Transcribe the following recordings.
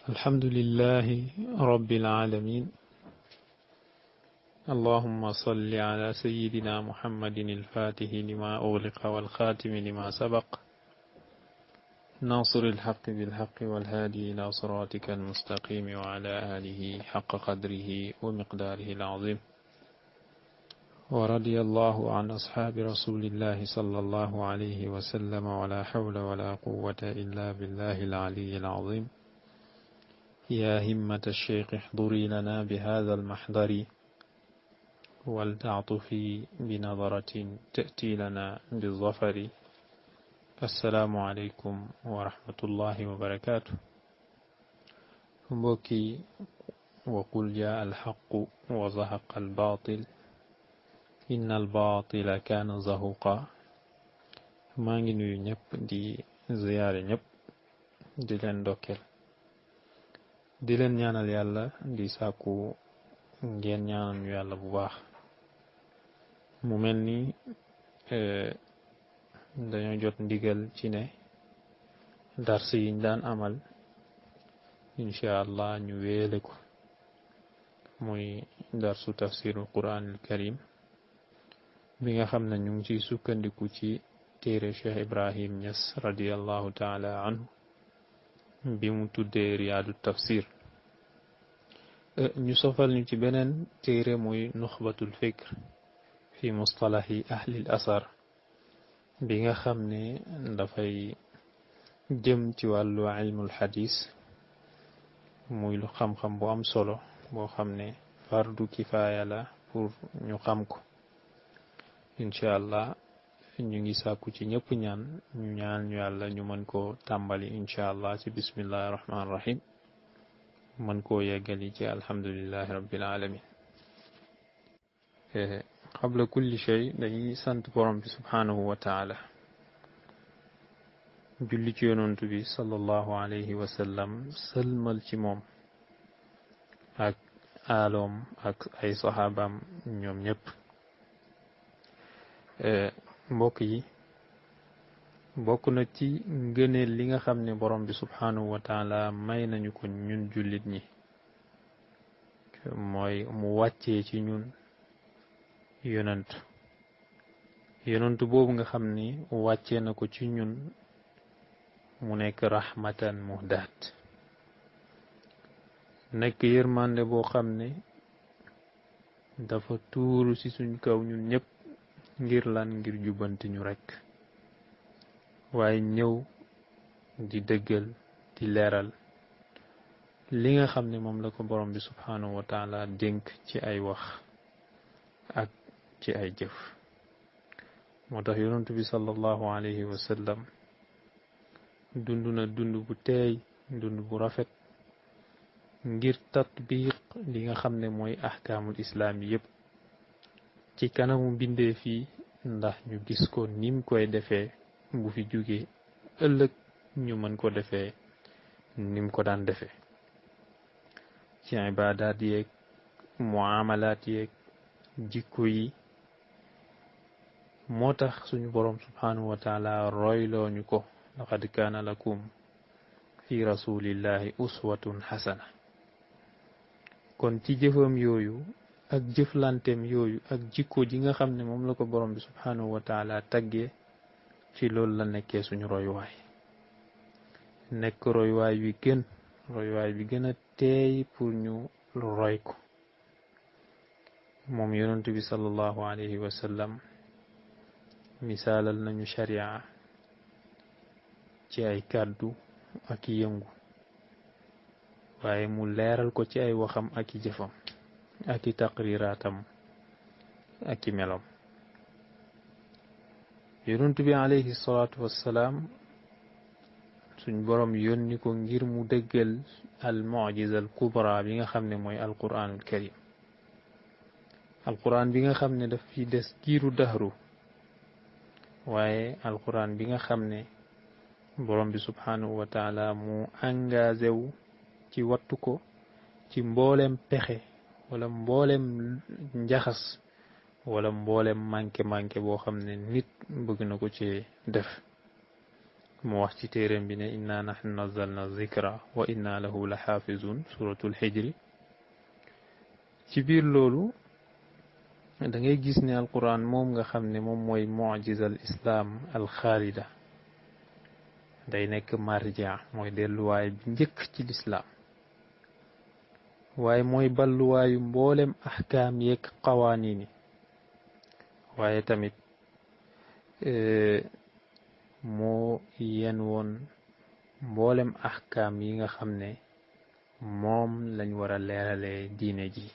الحمد لله رب العالمين اللهم صل على سيدنا محمد الفاتح لما أغلق والخاتم لما سبق ناصر الحق بالحق والهادي إلى صراطك المستقيم وعلى آله حق قدره ومقداره العظيم ورضي الله عن أصحاب رسول الله صلى الله عليه وسلم ولا حول ولا قوة إلا بالله العلي العظيم يا همة الشيخ احضري لنا بهذا المحضر ولتعطفي بنظرة تأتي لنا بالظفر السلام عليكم ورحمة الله وبركاته mbokki وقل جاء الحق وزهق الباطل إن الباطل كان زهوقا maa ngi nuyu ñëpp di ziyaare ñëpp di leen ndokkeel di leen ñaanal yàlla di sàkku ngeen ñaanal ñu yàlla bu baax mu mel ni dañoo jot ndigal ci ne dars yiñ daan amal incha allah ñu wéele ko muy darsu tafsirul quranil karim bi nga xam ne ñu ngi ciy sukkandiku ci téere cheikh ibrahim ñas radiallahu taala anhu bi mu tuddee riyaadu tafsir ñu sofal ñu ci beneen téere muy nuxbatul fikr fi mustalahi ahlil asar bi nga xam ne dafay jëm ci wàllu ilmul xadis muy lu xam-xam bu am solo boo xam ne fardu kifaaya la pour ñu xam ko incha allah ñu ngi sàkku ci ñëpp ñaan ñu ñaan ñu yàlla ñu mën koo tàmbali incha allah ci bismillahi rahmaani rahim mën koo yeggali ci alhamdulillahi rabbil alamin qabla kulli shay dañuy sant borom bi subhanahu wa taala julli ci yonontu bi sallallahu alayhi wa sallam sëlmal ci moom ak aaloom ak ay saxaabaam ñoom ñëpp mbokk yi bokk na ci ngëneel li nga xam ne borom bi subhanahu wa taala may nañu ko ñun jullit ñi mooy mu wàccee ci ñun yonant yonant boobu nga xam ni wàccee na ko ci ñun mu nekk rahmatan muhdaat nekk yërmande boo xam ne dafa tuuru ci suñ kaw ñun ñëpp ngir lan ngir jubbanti ñu rekk waaye ñëw di dëggal di leeral li nga xam ne moom la ko borom bi subhanahu wa taala dénk ci ay wax ak ci ay jëf moo tax yonentu bi sallallahu alayhi wa sallam dund na dund bu teey dund bu rafet ngir tatbiq li nga xam ne mooy ahkaamul islaam yi yépp ci kanamu mbindee fii ndax ñu gis ko nim koy defee bu fi jógee ëllëg ñu mën ko defee nim ko daan defee ci ibaadaat yeeg muamalaat yeeg jikko yi moo tax suñu boroom subhanahu wa taala royloo ñu ko laqad kaana lakum fi rasulillahi uswatun xasana kon ci jëfam yooyu ak jëflantem yooyu ak jikko ji nga xam ne moom la ko borom bi subhanahu wa taala taggee ci loolu la nekkee suñu royuwaay nekk royuwaay wi gën royuwaay bi gën a teey pour ñu roy ko moom yonent bi sallallahu alayhi wa sallam misaalal nañu sharia ci ay kàddu ak i yëngu waaye mu leeral ko ci ay waxam ak i jëfam ak i taqriraatam ak i melam yonent bi alayhi salaatu wassalaam suñ boroom yónni ko ngir mu dëggal al mujiza al kubra bi nga xam ne mooy alquranul karim alquran bi nga xam ne daf fi des giiru dahru waaye alquran bi nga xam ne borom bi subhanahu wa taala mu engagé wu ci wattu ko ci mboolem pexe wala mboolem njaxas wala mboolem manqué manqué boo xam ne nit bëgg na ko ci def mu wax ci téeréem bi ne inna nahnu nazzalna zikra wa inna lahu la xaafizun suratul xijri ci biir loolu da ngay gis ne alquran moom nga xam ne moom mooy mujiza al islam al xaalida day nekk marja mooy delluwaay bi njëkk ci lislaam waaye mooy balluwaayu mboolem ahkaam yeeg qawaaniin yi waaye tamit moo yen woon mboolem ahkaam yi nga xam ne moom lañ war a leeralee diine ji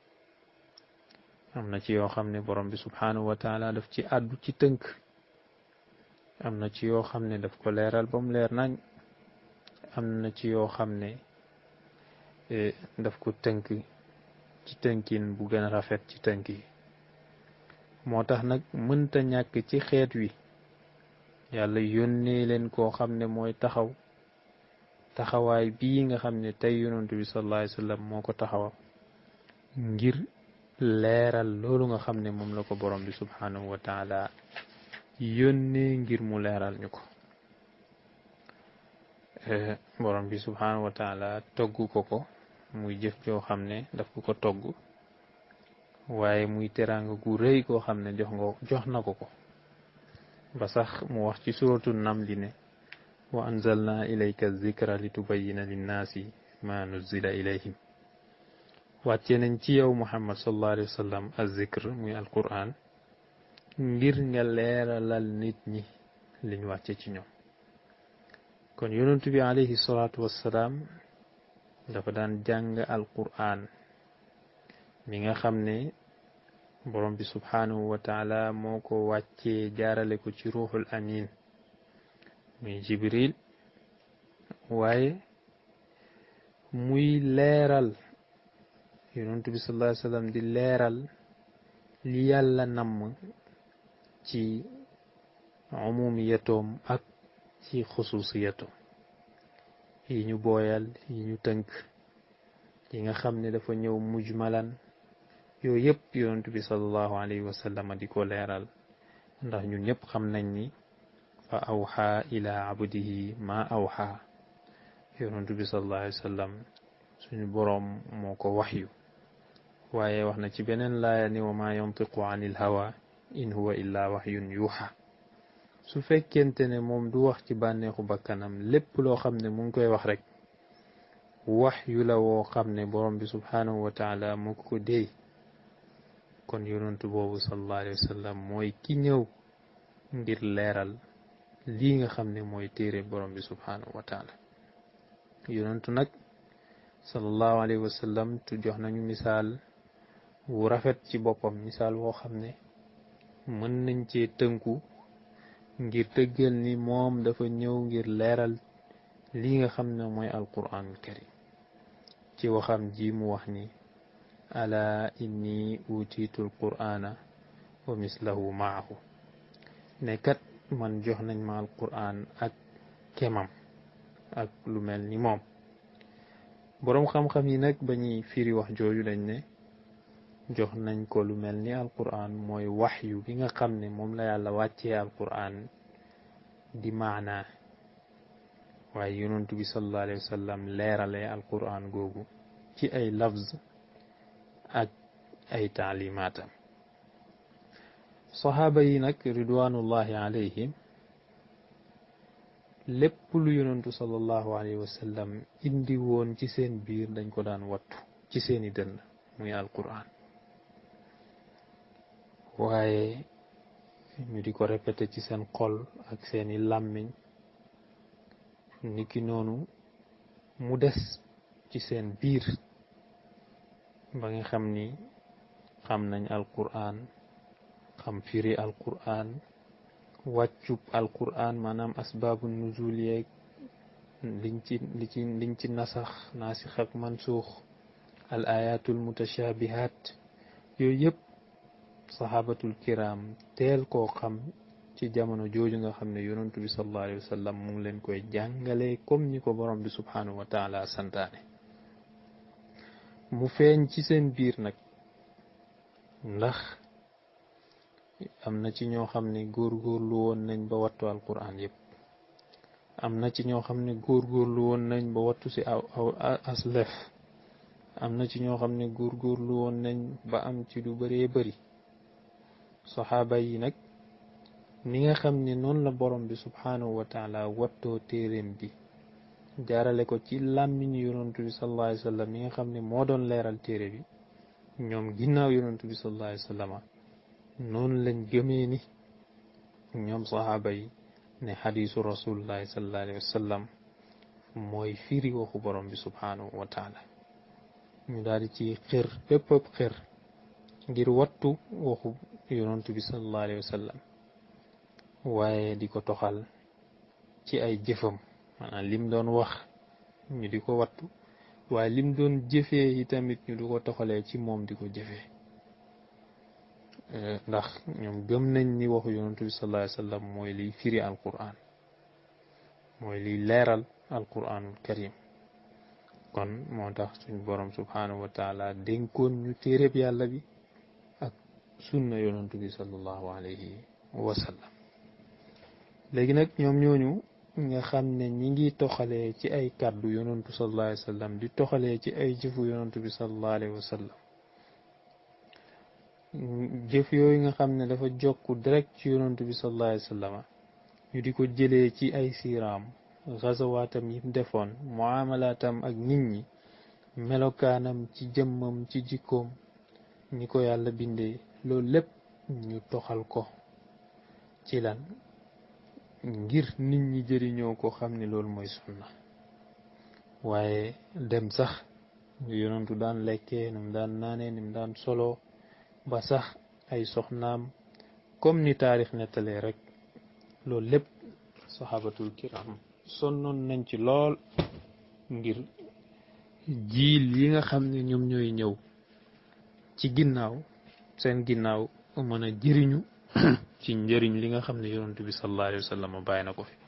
am na ci yoo xam ne borom bi subhaanahu wa taala daf ci àddu ci tënk am na ci yoo xam ne daf ko leeral ba mu leer nañ am na ci yoo xam ne daf ko tënk ci tënkin bu gën a rafet ci tënk yi moo tax nag mënta ñàkk ci xeet wi yàlla yónnee leen koo xam ne mooy taxaw taxawaay bii nga xam ne tey yonantu bi sallallahu alayhi wa sallam moo ko taxawal ngir leeral loolu nga xam ne moom la ko borom bi subhanahu wa taala yónnee ngir mu leeral ñu ko borom bi subhanahu wa taala togg ko ko muy jëf joo xam ne daf ko ko togg waaye muy teraanga gu rëy koo xam ne jox nga jox na ko ko ba sax mu wax ci suratu namli ne wa anzalna ilayka zikra li tubayina linnaasi ma nuzila ilayhim wàcce nañ ci yow muhammad sallallahu alayhi wa sallam azzikr muy alquran ngir nga leeralal nit ñi liñ wàcce ci ñoom kon yonentu bi alayhi salaatu wassalaam dafa daan jàng alquran mi nga xam ne borom bi subhanahu wa taala moo ko wàccee jaarale ko ci ruuxul amin muy jibril waaye muy leeral yonentu bi sallallahu alayhi wasallam di leeral li yàlla namm ci umumiyatoom ak ci xususiyatoom yi ñu booyal yi ñu tënk yi nga xam ne dafa ñëw mujmalan yooyu yëpp yonent bi sallallahu alayhi wa sallam di ko leeral ndax ñun ñëpp xam nañ ni fa awxa ila abdihi ma awxa yonent bi sallallahu alayhi wa sallam suñu boroom moo ko waxyu waaye wax na ci beneen laaya ni wa ma yantiqu anil hawa in huwa illa waxyun yuuxa su fekkente ne moom du wax ci bànneexu bakkanam lépp loo xam ne mu ngi koy wax rek wax yu la woo xam ne borom bi subhanahu wa taala moo ko ko déey kon yonentu boobu sallallahu alayhi wa sallam mooy ki ñëw ngir leeral lii nga xam ne mooy téere borom bi subhanahu wa taala yonentu nag sallallahu alayhi wa sallam tu jox nañu misaal wu rafet ci boppam misaal woo xam ne mën nañ cee tënku ngir dëggal ni moom dafa ñëw ngir leeral lii nga xam ne mooy alquranul karim ci waxam ji mu wax ni ala inni utiitu alqur'ana wa mislahu maahu ne kat man jox nañ ma alqur'an ak kemam ak lu mel ni moom boroom xam-xam yi nag ba ñuy firi wax jooju dañ ne jox nañ ko lu mel ni alqur'an mooy waxyu bi nga xam ne moom la yàlla wàccee alqur'an di maanaa waaye yonentu bi sallallahu alayhi wa sallam leerale alqur'an googu ci ay lafz ak ay taalimaatam saxaaba yi nag ridwanullahi alayhim lépp lu yonentu sallallahu alayhi wa sallam indi woon ci seen biir dañ ko daan wattu ci seeni dënn muy alqur'an waaye ñu di ko répété ci seen xol ak seeni làmmiñ niki noonu mu des ci seen biir ba nga xam ni xam nañ alquran xam firi alquran wàccub alquran maanaam asbaabu nuzul yeeg liñ ci li ci liñ ci nasax naasix ak mansuux al ayatul mutashabihat yooyu yëpp sahabatul kiram teel koo xam ci jamono jooju nga xam ne yonentu bi sallallahu alayhi wa sallam mu ngi leen koy jàngale comme ni ko borom bi subhanahu wa taala santaane mu feeñ ci seen biir nag ndax am na ci ñoo xam ne góorgóorlu woon nañ ba wattu alquran yépp am na ci ñoo xam ne góorgóorlu woon nañ ba wattu si aw aw aslef am na ci ñoo xam ne góorgóorlu woon nañ ba am ci lu bëree bëri saxaaba yi nag ni nga xam ne noonu la borom bi subhaanahu wa taala wattoo téeréem bi jaarale ko ci làmmiñu yonantu bi sallallahu alayhi wa sallam mi nga xam ne moo doon leeral téere bi ñoom ginnaaw yonantu bi sallallahu alayhi wa sallam noonu lañ gëmee ni ñoom saxaaba yi ne xadiisu rasulullahi sallallahu alayhi wa sallam mooy firi waxu borom bi subhaanahu wa taala ñu daal di ci xër bépp xër ngir wattu waxu yonantu bi sallallahu alayhi wa sallam waaye di ko toxal ci ay jëfam maanaam lim doon wax ñu di ko wattu waaye lim doon jëfee yi tamit ñu di ko toxalee ci moom di ko jëfee ndax ñoom gëm nañ ni waxu yonantu bi sallallahu alayhi wa sallam mooy liy firi alquran mooy liy leeral alquranul karim kon moo tax suñ borom subhanahu wa taala dénkoon ñu téereb yàlla bi ak sunna yonantu bi sallallahu alayhi wa sallam léegi nag ñoom ñooñu nga xam ne ñi ngi toxalee ci ay kàddu yonantu sallallahu alayhi wa sallam di toxalee ci ay jëfu yonantu bi sallallahu alayhi wa sallam jëf yooyu nga xam ne dafa jokku direct ci yonantu bi sallallahu alayhi wa sallam ñu di ko jëlee ci ay siiraam xasawaatam yi defoon muamalaatam ak nit ñi melokaanam ci jëmmam ci jikkoom ñi ko yàlla bindee loolu lépp ñu toxal ko ci lan ngir nit ñi jëriñoo ko xam ne loolu mooy sunna waaye dem sax ñu yonantu daan lekkee ni mu daan naanee ni mu daan solo ba sax ay soxnaam comme ni taarix nettalee rek loolu lépp saxaabatul kiram sonnoon nañ ci lool ngir jiil yi nga xam ne ñoom ñooy ñëw ci ginnaaw seen ginnaaw mën a jëriñu ci njëriñ li nga xam ne yonent bi sallallahu alayhi wa sallam bàyyi na ko fi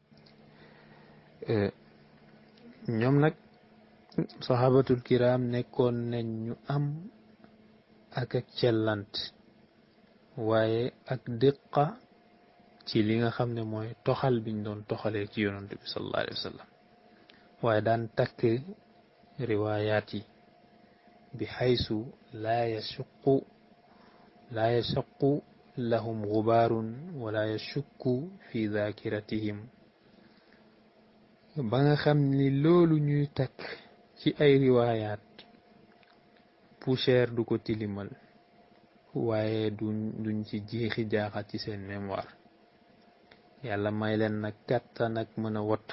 ñoom nag saxaabatul kiram nekkoon nañ ñu am ak ak cellant waaye ak dëqa ci li nga xam ne mooy toxal biñ doon toxalee ci yonent bi sallallahu alayhi wa sallam waaye daan takk riwaayaat yi bi xaysu laa yasuqu laa yasuqu lahum gubaarun wala yashukku fi dakiratihim ba nga xam ni loolu ñuy takk ci ay riwaayaat poussière du ko tilimal waaye duñ duñ ci jeexi jaaxat ci seen mémoire yàlla may leen nag kàttan ak mën a wattu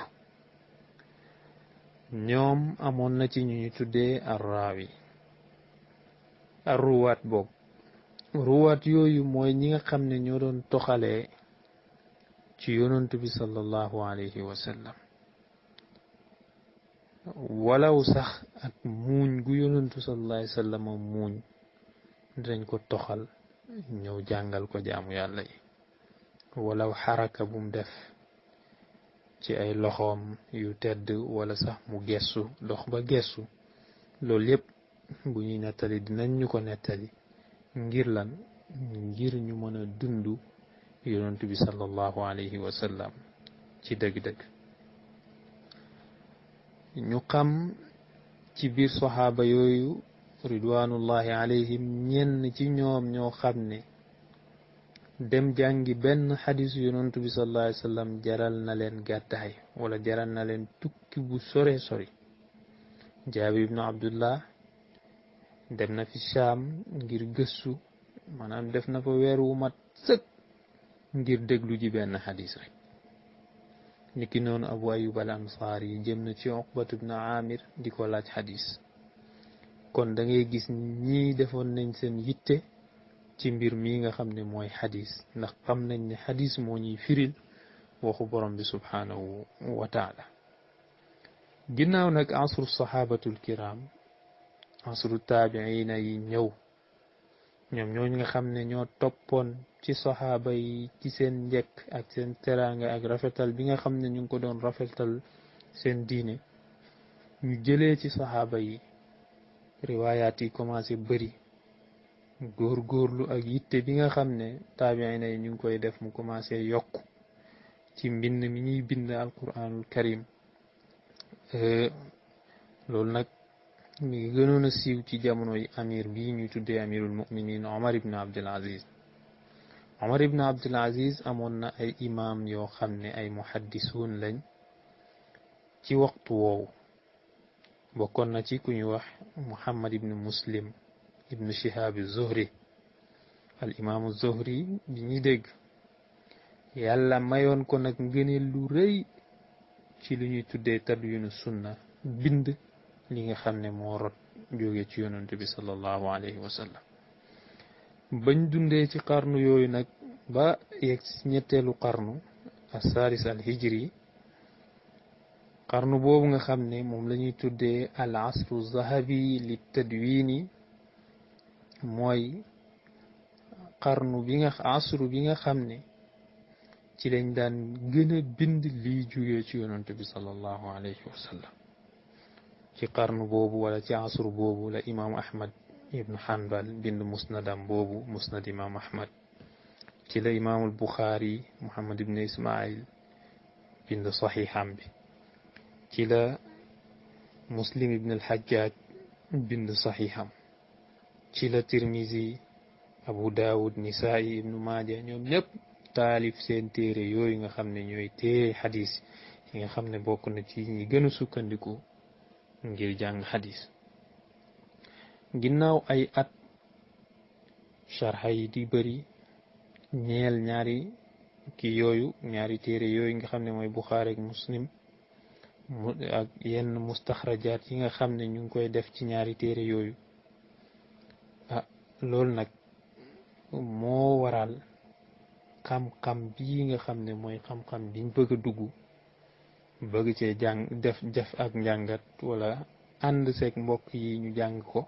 ñoom amoon na ci ñuy tuddee arraawi arruwaat boobu ruwaat yooyu mooy ñi nga xam ne ñoo doon toxalee ci yonantu bi sallallahu alayhi wa sallam walaw sax ak muuñ gu yonantu sallallahu alayhi wa sallam muuñ dañ ko toxal ñëw jàngal ko jaamu yàlla yi walaw xaraka bum def ci ay loxoom yu tedd wala sax mu gestu dox ba gestu loolu yépp bu ñuy nettali dinañ ñu ko nettali ngir lan ngir ñu mën a dund yonent bi sallallahu alayhi wa sallam ci dëgg-dëgg ñu xam ci biir saxaaba yooyu ridwanullahi alayhim ñenn ci ñoom ñoo xam ne dem jàngi benn xadisu yonent bi sallallahu alayhi wa sallam jaral na leen gàddaay wala jaral na leen tukki bu sore sori jaabir ibnu abdullah dem na fi Shaam ngir gëstu maanaam def na fa weer wu mat sëkk ngir déglu ji benn xadis rek niki noonu abu ayub al ansaar yi jëm na ci uqbat ibn amir di ko laaj xadis kon da ngay gis ñii defoon nañ seen yitte ci mbir mii nga xam ne mooy xadis ndax xam nañ ne xadis moo ñuy firil waxu borom bi subhanahu wa taala ginnaaw nag asru sahabatul kiram asru taabiina yi ñëw ñoom ñooñu nga xam ne ñoo toppoon ci saxaaba yi ci seen njëkk ak seen teraanga ak rafetal bi nga xam ne ñu ngi ko doon rafetal seen diine ñu jëlee ci saxaaba yi riwaayaat yi commencé bëri góor-góorlu ak yitte bi nga xam ne taabiina yi ñu ngi koy def mu commencé yokk ci mbind mi ñuy bind alquranul karim loolu nag mi ngi gënoon a siiw ci jamono yi amir bii ñuy tuddee amirul muminin omar ibn abdul aziz omar ibn abdul aziz amoon na ay imam yoo xam ne ay muhaddisuun lañ ci waxtu woowu bokkoon na ci ku ñuy wax muhammad ibn muslim ibn shihab zuhri al imaamu zuhri bi ñuy dégg yàlla mayoon ko nag ngëneel lu rëy ci lu ñuy tuddee tadwinu sunna bind li nga xam ne moo rot jóge ci yonent bi sallallahu alayhi wa sallam bañ dundee ci qarnu yooyu nag ba yegg ci ñetteelu qarnu asaalis al hijri qarnu boobu nga xam ne moom la ñuy tuddee al asru zahabi li tadwini mooy qarnu bi nga asru bi nga xam ne ci lañ daan gën a bind lii jóge ci yonent bi sallallahu alayhi wa sallam ci qarnu boobu wala ci asru boobu la imaam ahmad ibnu hanbal bind musnadam boobu musnad imaam ahmad ci la imaamul buxaari muhammad ibnu ismail bind saxiixam bi ci la muslim ibn al-hajjaj bind saxiixam ci la tirmisi abu daawud nisaa'i ibnu maaja ñoom ñëpp taalif seen téere yooyu nga xam ne ñooy téere xadis yi nga xam ne bokk na ci ñi gën a sukkandiku ngir jàng xadis ginnaaw ay at sharxa yi di bëri ñeel ñaari ki yooyu ñaari téere yooyu nga xam ne mooy buxaari ak muslim mu ak yenn mustaxrajaat yi nga xam ne ñu ngi koy def ci ñaari téere yooyu ah loolu nag moo waral xam-xam bii nga xam ne mooy xam-xam biñ bëgg a dugg bëgg cee jàng def def ak njàngat wala ànd seeg mbokk yi ñu jàng ko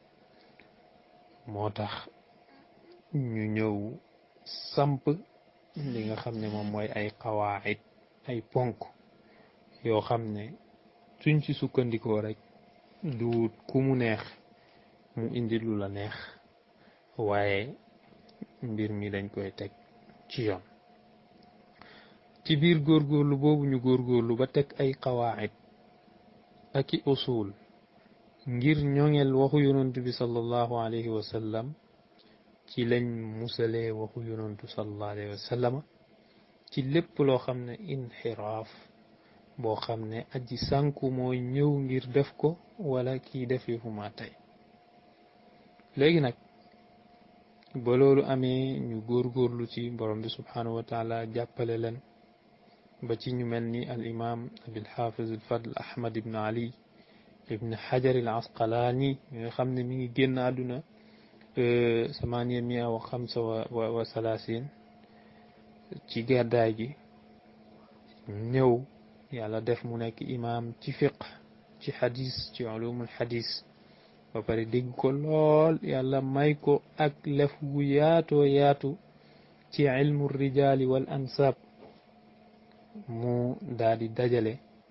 moo tax ñu ñëw samp li nga xam ne moom mooy ay xawaayit ay ponk yoo xam ne suñ ci sukkandikoo rek du ku mu neex mu indi lu la neex waaye mbir mi dañ koy teg ci yoon ci biir góorgóorlu boobu ñu góorgóorlu ba teg ay qawaacid ak i usul ngir ñoŋel waxu yonantu bi sallallahu alayhi wa sallam ci lañ musalee waxu yonantu sallallahu alayhi wa sallama ci lépp loo xam ne inxiraaf boo xam ne aji sànku mooy ñëw ngir def ko wala kii def yu fu ma tey léegi nag ba loolu amee ñu góorgóorlu ci borom bi subhanahu wa taala jàppale leen ba ci ñu mel ni al imam abil hafiz al fadl ahmad ibn ali ibn hajar al asqalaani nga xam ne mi ngi génn àdduna samaniya mia wa xamsa wa wa salaasin ci gàddaay gi ñëw yàlla def mu nekk imam ci fiq ci xadis ci ulumul xadis ba pare dégg ko lool yàlla may ko ak lef gu yaatoo yaatu ci ilmu rijaali wal ansab mu daal di dajale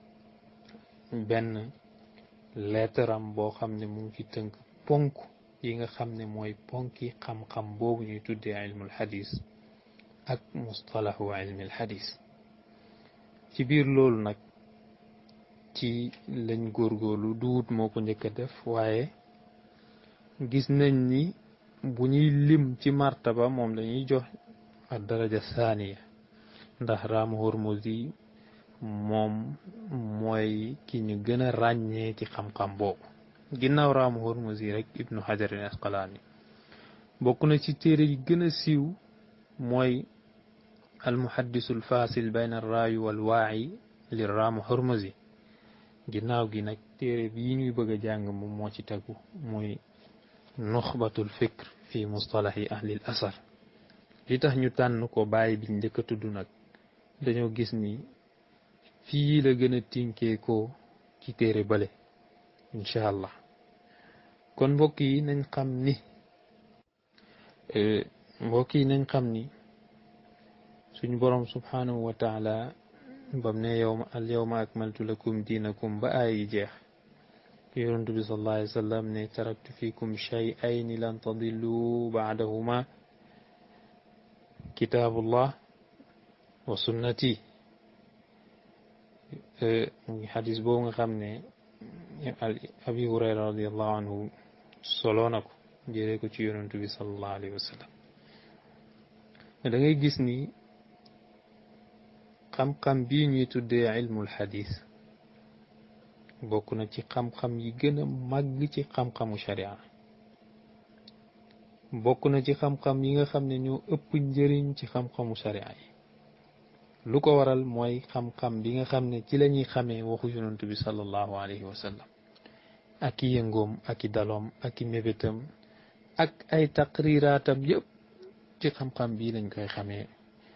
benn leetaram boo xam ne mu ngi ci tënk ponk yi nga xam ne mooy ponki xam-xam boobu ñuy tuddee ilmul xadis ak mustalahu ilmil xadis ci biir loolu nag ci lañ góorgóorlu duut moo ko njëkk a def waaye gis nañ ni bu ñuy lim ci martaba moom lañuy jox ak daraja saaniya ndax raamu hormosi moom mooy ki ñu gën a ràññee ci xam-xam boobu ginnaaw raamu hormosi rek ibnu hajar al asqalaani bokk na ci téere yi gën a siiw mooy al muhaddisu al fasil bayna al raayu wal waayi li raamu hormosi ginnaaw gi nag téere bii ñuy bëgg a jàng moom moo ci tegu mooy nuxbatul fikr fi mustalahi ahlil asar li tax ñu tànn ko bàyyi biñ njëkk a tudd nag dañoo gis ni fii la gën a tinkee ko ci téere bale incha allah kon mbokk yi nañ xam ni mbokk yi nañ xam ni suñu borom subhanahu wa taala bam ne yowma al yowma akmaltu lakum diinakum ba aay yi jeex yonent bi sallallahu alayhi wa sallam ne taraktu fikum shay'ayni lan tadillu ba'dahuma kitaabullah wa sunnati muy xadis boobu nga xam ne abi hurayra radiallahu anhu soloo na ko jëlee ko ci yonentu bi salallahu alayhi wa sallam da ngay gis ni xam-xam bii ñuy tuddee ilmul xadis bokk na ci xam-xam yi gën a màgg ci xam-xamu sharia bokk na ci xam-xam yi nga xam ne ñoo ëpp njëriñ ci xam-xamu sharia yi lu ko waral mooy xam-xam bi nga xam ne ci la ñuy xamee waxu yonent bi sallallahu alayhi wa sallam ak i yëngoom ak i daloom ak i mébétam ak ay taqriraatam yëpp ci xam-xam bii lañ koy xamee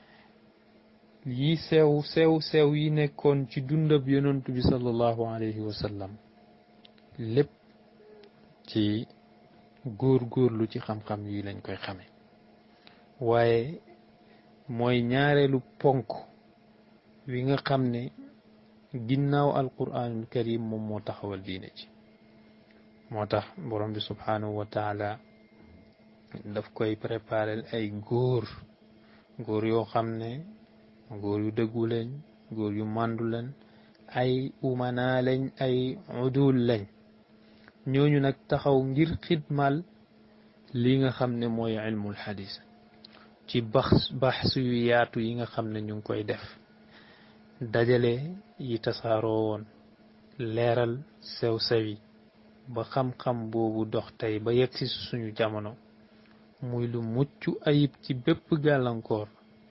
yi sew sew sew yi nekkoon ci dundab yonent bi sallallahu alayhi wa sallam lépp ci góor-góorlu ci xam-xam yi lañ koy xame waaye mooy ñaareelu ponk wi nga xam ne ginnaaw alquranul karim moom moo taxawal diine ci moo tax borom bi subhanahu wa taala daf koy préparel ay góor góor yoo xam ne góor yu dëggu lañ góor yu màndu lañ ay umana lañ ay udul lañ ñooñu nag taxaw ngir xidmal li nga xam ne mooy ilmul xadis ci bax baxs yu yaatu yi nga xam ne ñu ngi koy def dajale yi tasaaroo woon leeral sew-sew yi ba xam-xam boobu dox tey ba yegg si suñu jamono muy lu mucc ayib ci bépp gàllankoor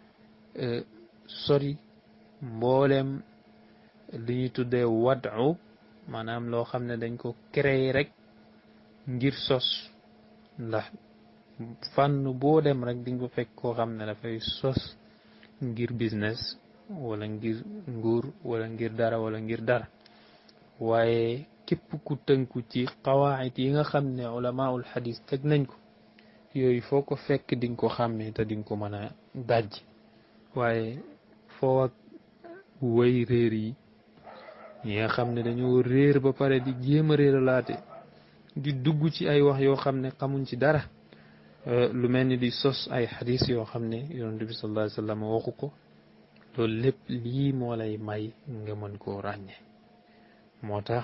sori mboolem li ñuy tuddee wadu maanaam loo xam ne dañ ko créer rek ngir sos ndax fànn boo dem rek di nga fekk koo xam ne dafay sos ngir business wala ngir nguur wala ngir dara wala ngir dara waaye képp ku tënku ci qawaayit yi nga xam ne ulamaul xadis teg nañ ko yooyu foo ko fekk di nga ko xàmmee te di nga ko mën a dajj waaye foo ak way réer yi ñi nga xam ne dañoo réer ba pare di jéem a réeralaate di dugg ci ay wax yoo xam ne xamuñ ci dara lu mel ni di sos ay xadis yoo xam ne yonent bi sallallahu alayhi wa sallam waxu ko loolu lépp lii moo lay may nga mën koo ràññe moo tax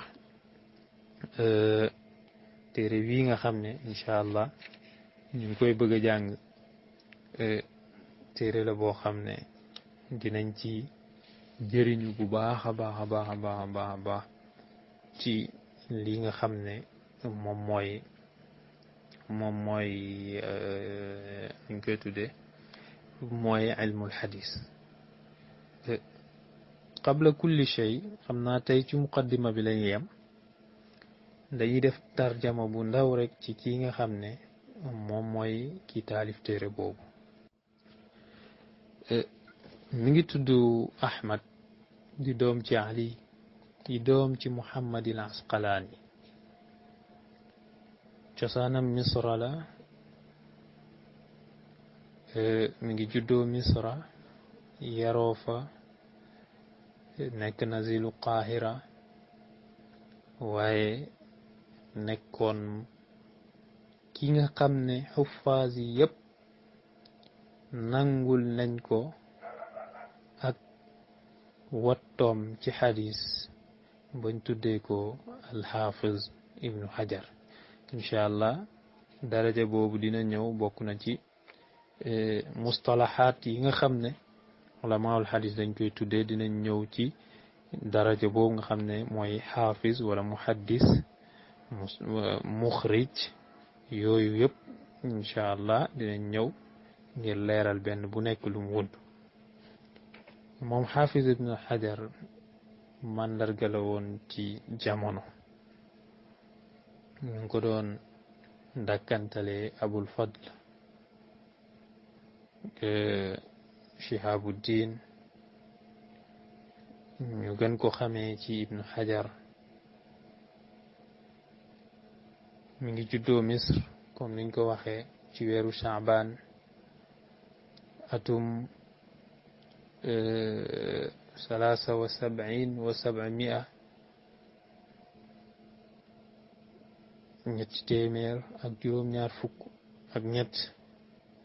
téere bii nga xam ne incha allah ñu ngi koy bëgg a jàng téere la boo xam ne dinañ ci jëriñu bu baax a baax a baax a baax a baax a baax ci li nga xam ne moom mooy moom mooy ñu koy tuddee mooy ilmul xadis qabla kulli shay xam naa tey ci muqaddima bi lañuy yem dañuy def tarjama bu ndaw rek ci kii nga xam ne moom mooy ki taalif téere boobu mi ngi tudd Ahmad di doom ci Ali di doom ci Muhammad al Asqalaani cosaanam misra la mi ngi juddoo misra yaroo fa nekk nazilu Qahira waaye nekkoon ki nga xam ne xuffaas yi yëpp nangul nañ ko ak wattoom ci xadis bañ tuddee ko alxaafiz ibnu xajar incha allah daraja boobu dina ñëw bokk na ci mustalaxaat yi nga xam ne ulamaul xadis dañ koy tuddee dinañ ñëw ci daraja boobu nga xam ne mooy xaafiz wala muhaddis muxrij yooyu yëpp incha allah dinañ ñëw ngir leeral benn bu nekk lu mu wund moom xaafiz ibnu xajar màndarga la woon ci jamono ñu ngi ko doon dàkkantale abul fadl shihabuddin ñu gën ko xamee ci ibnu xajar mi ngi juddoo misr comme niñ ko waxee ci weeru shaaban atum salaasa wa sab'in wa sab'amia ñetti téeméer ak juróom-ñaar fukk ak ñett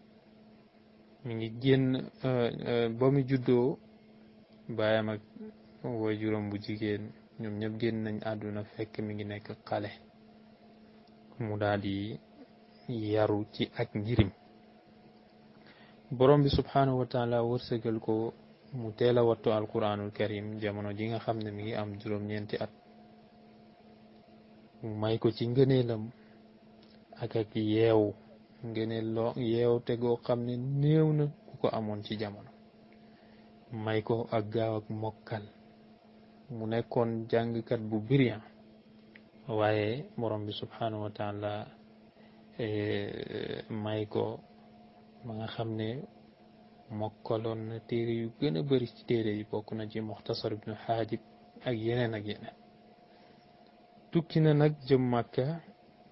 mi ngi génn ba mu juddoo baayam ak woy juróom bu jigéen ñoom ñëpp génn nañ àdduna fekk mi ngi nekk xale mu daal di yaru ci ak njirim borom bi subhanahu wa taala wërsëgal ko mu teel a wattu alquranul karim jamono ji nga xam ne mi ngi am juróom-ñeenti at mu may ko ci ngëneelam ak ak yeewu ngëneel loo yeew te goo xam ne néew na ku ko amoon ci jamono may ko ak gaaw ak mokkal mu nekkoon jàngkat bu brillant waaye borom bi subhanahu wa taala may ko ma nga xam ne mokkaloon na téere yu gën a bari ci téere yi bokk na ci muxtasar ibnu xaajib ak yeneen ak yeneen tukki na nag jëm màkka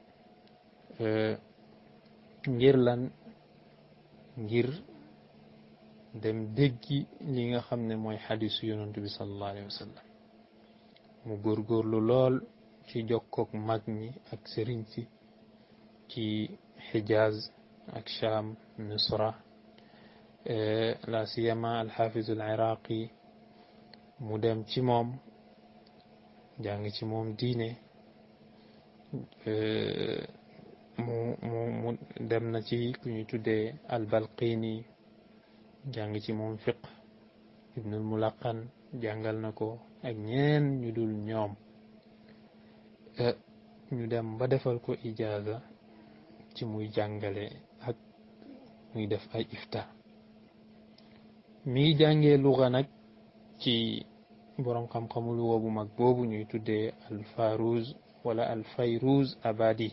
ngir lan ngir dem déggi li nga xam ne mooy xadisu yonantu bi sallallahu alayhi wa sallam mu góorgóorlu lool ci jokkook mag ñi ak sëriñ si ci xijaaz ak sham misra la siyama alxafizu al iraqi mu dem ci moom jàng ci moom diine mu mu mu dem na ci ku ñu tuddee albalqini jàng ci moom fiq ibnul mulaqan jàngal na ko ak ñeen ñu dul ñoom ñu dem ba defal ko ijaaza ci muy jàngale ak muy def ay ifta mi ngi jàngee luga nag ci boroom xam-xamu luga bu mag boobu ñuy tuddee alfaruz wala alfayruz abadi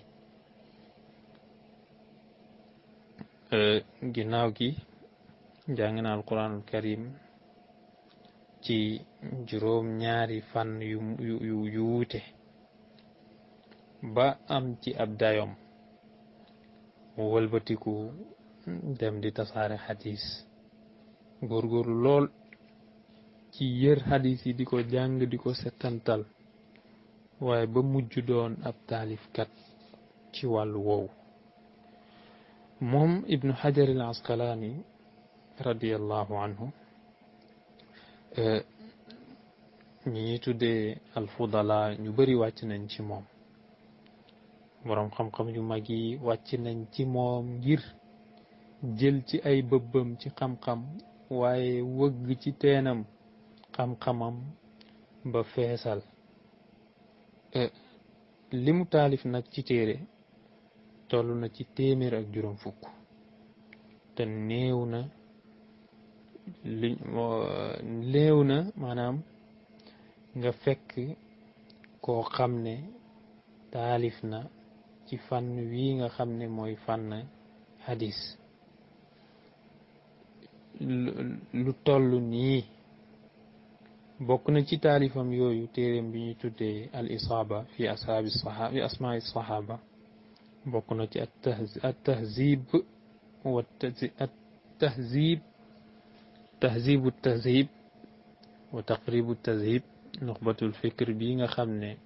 ginnaaw gi jàng na alquranul karim ci juróom ñaari fan yu yu yu wuute ba am ci ab dayom mu wëlbatiku dem di tasaare xadis góorgóorlu lool ci yër xadis yi di ko jàng di ko settantal waaye ba mujj doon ab taalifkat ci wàllu woowu moom ibnu xajar al asqalaani radiallahu anhu ñi ñuy tuddee alfudala ñu bari wàcc nañ ci moom boroom xam-xam yu mag yi wàcc nañ ci moom ngir jël ci ay bëbbam ci xam-xam waaye wëgg ci teenam xam-xamam ba feesal li mu taalif nag ci téere toll na ci téeméer ak juróom fukk te néew na li néew na maanaam nga fekk koo xam ne taalif na ci fànn wii nga xam ne mooy fànn hadis lu toll nii bokk na ci taalifam yooyu téeréem bi ñuy tuddee al isaaba fi asaabi sahaba fi asmaai sahaba bokk na ci at tahzib wa at tahzib tahzibu tahzib wa taqribu tahzib nuxbatul fikr bi nga xam ne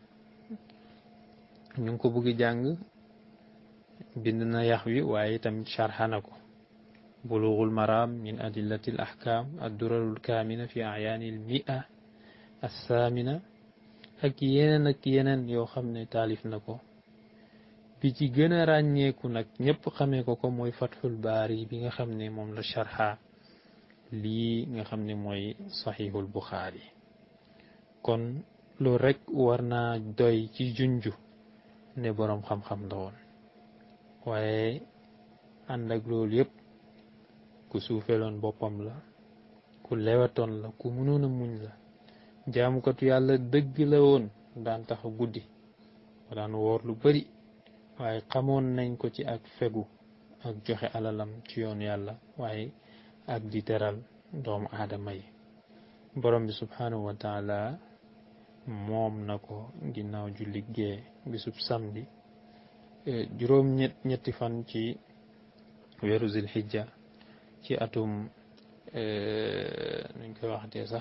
ñu ngi ko bëgg jàng bind na yax wi waaye tamit sharxana ko bulughul maram min adillati al ahkam addurarul kaamina fi ayaani al mia assaamina ak yeneen ak yeneen yoo xam ne taalif na ko bi ci gën a ràññeeku nag ñëpp xamee ko ko mooy fathul baari bi nga xam ne moom la sharxa lii nga xam ne mooy saxiixul buxaari kon loolu rek war naa doy ci junju ne boroom xam-xam la woon waaye ànd ak loolu yëpp ku suufeeloon boppam la ku lewetoon la ku mënoon a muñ la jaamukatu yàlla dëgg la woon daan tax guddi daan woor lu bari waaye xamoon nañ ko ci ak fegu ak joxe alalam ci yoon yàlla waaye ak di teral doomu aadama yi borom bi subhanahu wa taala moom na ko ginnaaw ju liggéey bisub samedi juróom ñett ñetti fan ci weeru zilhijja ci atum nuñ koy waxatee sax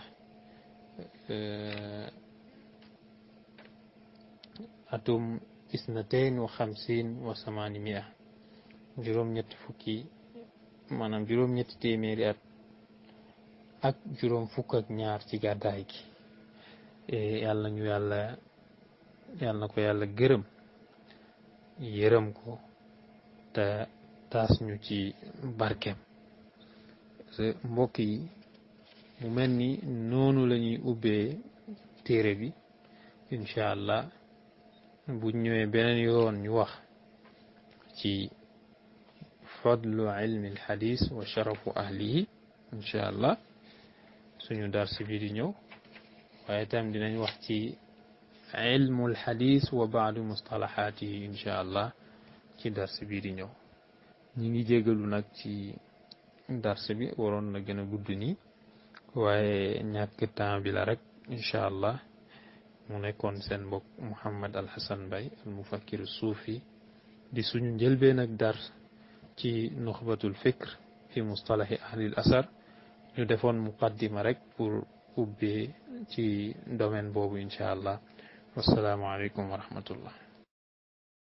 atum isnatain wa xamsin wa samaani mia juróom ñetti fukki maanaam juróom ñetti téeméeri at ak juróom fukk ak ñaar ci gàddaay gi yàlla ñu yàlla yàlla na ko yàlla gërëm yërëm ko te taas ñu ci barkeem mbokk yi mu mel ni noonu la ñuy ubbee téere bi incha allah bu ñëwee beneen yoon ñu wax ci fadlu ilmi alxadis wa sharafu ahlihi incha allah suñu dars bi di ñëw waaye tam dinañ wax ci ilmu alxadis wa baadu mustalahaatihi incha allah ci dars bi di ñëw ñi ngi jégalu nag ci dars bi waroon na gën a gudd nii waaye ñàkk temps bi la rek incha allah mu nekkoon seen mbokk Mouhammad Al Hassan Mbaye al mufakkir suufi di suñu njëlbeen ak dars ci nuxbatul fikr fi mustalahi ahlil asar ñu defoon muqaddima rek pour ubbee ci domaine boobu incha allah wasalaamualeykum wa rahmatullah